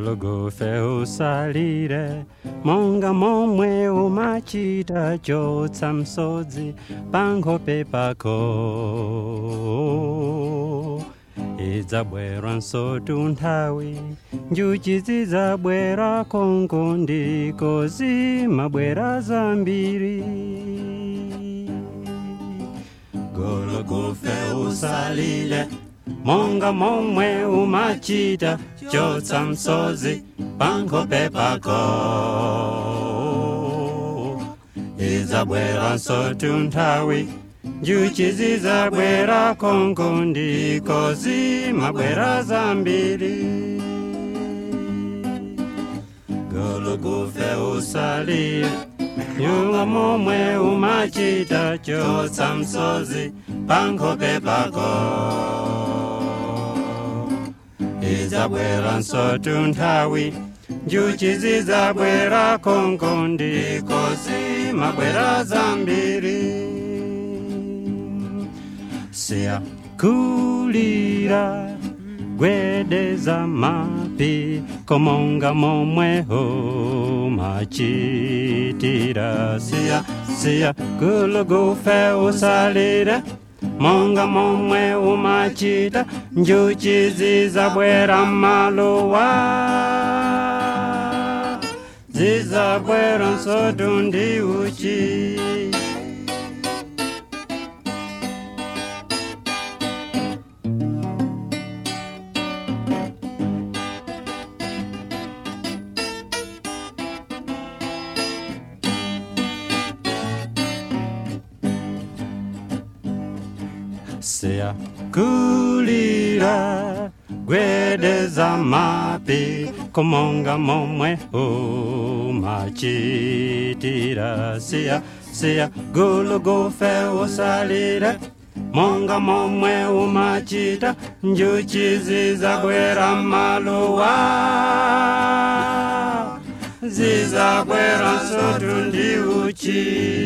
gologofe usalire monga momwe umachita chotsa msodzi pankhope pako idzabwera nsotu nthawi njuchi zidzabwera konko ndiko zimabwera zambiri gologofe usalile monga momwe umachita chotsa msodzi pankhope pako idzabwera nsotu nthawi njuchi zidzabwera konko ndiko zimabwera zambiri gologofe usalile nyunga momwe umachita chotsa msodzi pankhope pako idzabwera nsotu nthawi njuchi zidzabwera konko ndiko zimabwera zambiri siyakulira gwedeza mapi komonga momweho machitira siya siya gulugufe usalire monga momwe umachita njuchi zizabwera maluwa zizabwera nsotu ndi uchi siyakulira gwedeza mapi komonga momwe umachitira siya siya gulugufe usalire monga momwe umachita njuchi zizabwera maluwa zizabwera nsotu ndi uchi